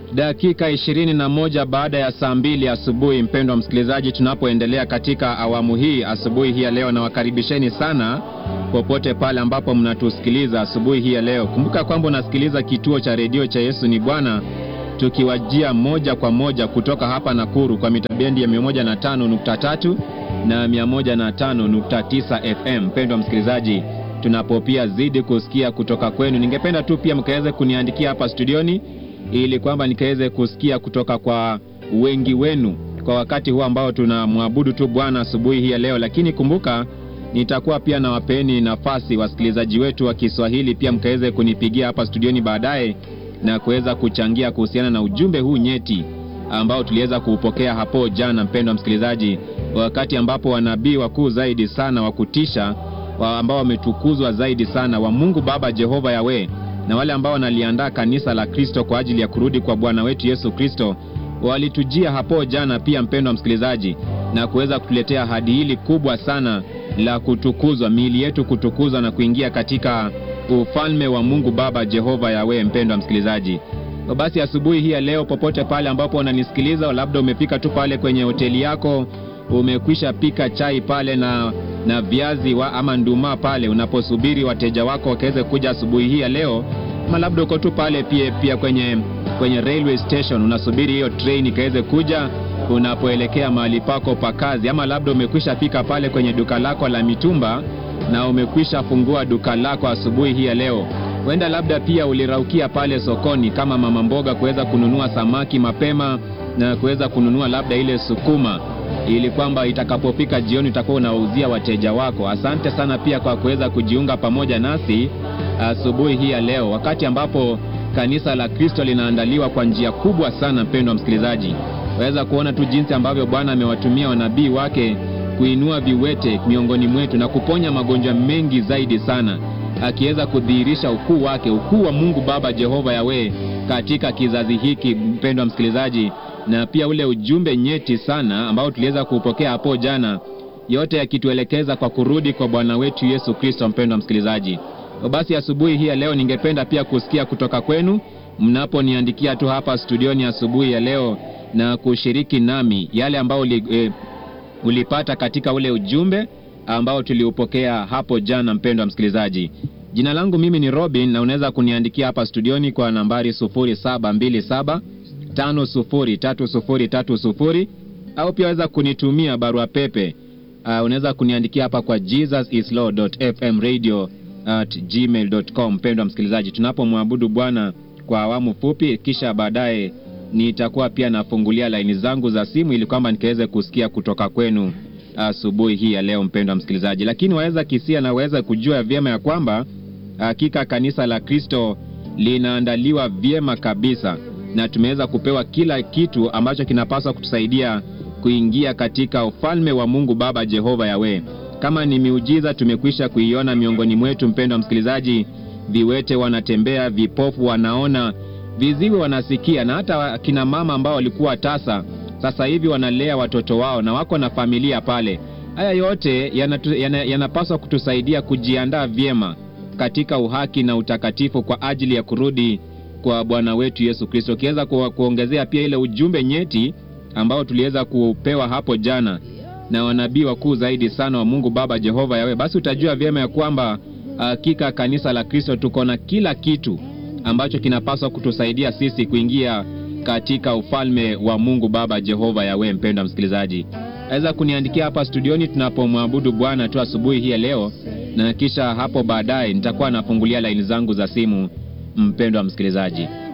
dakika ishirini na moja baada ya saa mbili asubuhi, mpendwa msikilizaji, tunapoendelea katika awamu hii asubuhi hii ya leo, na wakaribisheni sana popote pale ambapo mnatusikiliza asubuhi hii ya leo. Kumbuka kwamba unasikiliza kituo cha redio cha Yesu ni Bwana, tukiwajia moja kwa moja kutoka hapa Nakuru kwa mita bendi ya 105.3 na 105.9 FM. Mpendwa msikilizaji, tunapo pia zidi kusikia kutoka kwenu, ningependa tu pia mkaweze kuniandikia hapa studioni ili kwamba nikaweze kusikia kutoka kwa wengi wenu kwa wakati huu ambao tunamwabudu tu Bwana asubuhi hii ya leo. Lakini kumbuka, nitakuwa pia na wapeni nafasi wasikilizaji wetu wa Kiswahili pia mkaweze kunipigia hapa studioni baadaye na kuweza kuchangia kuhusiana na ujumbe huu nyeti ambao tuliweza kuupokea hapo jana, mpendwa msikilizaji, wakati ambapo wanabii wakuu zaidi sana wa kutisha wa ambao wametukuzwa zaidi sana wa Mungu Baba Jehova Yawe na wale ambao wanaliandaa kanisa la Kristo kwa ajili ya kurudi kwa Bwana wetu Yesu Kristo walitujia hapo jana pia, mpendwa msikilizaji, na kuweza kutuletea ahadi hili kubwa sana la kutukuzwa, miili yetu kutukuzwa na kuingia katika ufalme wa Mungu Baba Jehova Yawe. Mpendwa msikilizaji, basi asubuhi hii ya leo, popote pale ambapo unanisikiliza, labda umefika tu pale kwenye hoteli yako, umekwisha pika chai pale na na viazi wa, ama nduma pale unaposubiri wateja wako wakaweze kuja asubuhi hii ya leo, ama labda uko tu pale pia, pia kwenye kwenye railway station unasubiri hiyo train ikaweze kuja unapoelekea mahali pako pa kazi, ama labda umekwisha fika pale kwenye duka lako la mitumba na umekwisha fungua duka lako asubuhi hii ya leo. Huenda labda pia uliraukia pale sokoni kama mama mboga kuweza kununua samaki mapema na kuweza kununua labda ile sukuma ili kwamba itakapofika jioni utakuwa unawauzia wateja wako. Asante sana pia kwa kuweza kujiunga pamoja nasi asubuhi hii ya leo, wakati ambapo kanisa la Kristo linaandaliwa kwa njia kubwa sana. Mpendwa msikilizaji, waweza kuona tu jinsi ambavyo Bwana amewatumia wanabii wake kuinua viwete miongoni mwetu na kuponya magonjwa mengi zaidi sana, akiweza kudhihirisha ukuu wake, ukuu wa Mungu Baba Jehova Yawe katika kizazi hiki, mpendwa msikilizaji na pia ule ujumbe nyeti sana ambao tuliweza kuupokea hapo jana, yote yakituelekeza kwa kurudi kwa Bwana wetu Yesu Kristo. Mpendwa msikilizaji, basi asubuhi hii ya leo ningependa pia kusikia kutoka kwenu mnaponiandikia tu hapa studioni asubuhi ya leo na kushiriki nami yale ambao uli, e, ulipata katika ule ujumbe ambao tuliupokea hapo jana. Mpendwa msikilizaji, jina langu mimi ni Robin na unaweza kuniandikia hapa studioni kwa nambari 0727 503030 au pia waweza kunitumia barua pepe. Uh, unaweza kuniandikia hapa kwa jesusislaw.fmradio@gmail.com. Mpendwa msikilizaji, tunapomwabudu Bwana kwa awamu fupi, kisha baadaye nitakuwa pia nafungulia laini zangu za simu ili kwamba nikaweze kusikia kutoka kwenu asubuhi hii ya leo, mpendwa msikilizaji. Lakini waweza kisia na waweza kujua vyema ya kwamba hakika kanisa la Kristo linaandaliwa vyema kabisa na tumeweza kupewa kila kitu ambacho kinapaswa kutusaidia kuingia katika ufalme wa Mungu Baba Jehova Yawe. Kama ni miujiza tumekwisha kuiona miongoni mwetu, mpendwa msikilizaji, viwete wanatembea, vipofu wanaona, viziwi wanasikia, na hata kina mama ambao walikuwa tasa sasa hivi wanalea watoto wao na wako na familia pale. Haya yote yanapaswa yana, yana kutusaidia kujiandaa vyema katika uhaki na utakatifu kwa ajili ya kurudi kwa Bwana wetu Yesu Kristo. Ukiweza ku, kuongezea pia ile ujumbe nyeti ambao tuliweza kupewa hapo jana na wanabii wakuu zaidi sana wa Mungu Baba Jehova Yawe, basi utajua vyema ya kwamba hakika kanisa la Kristo tuko na kila kitu ambacho kinapaswa kutusaidia sisi kuingia katika ufalme wa Mungu Baba Jehova Yawe. Mpendwa msikilizaji, aweza kuniandikia hapa studioni tunapomwabudu Bwana tu asubuhi hii ya leo, na kisha hapo baadaye nitakuwa nafungulia laini zangu za simu mpendwa msikilizaji.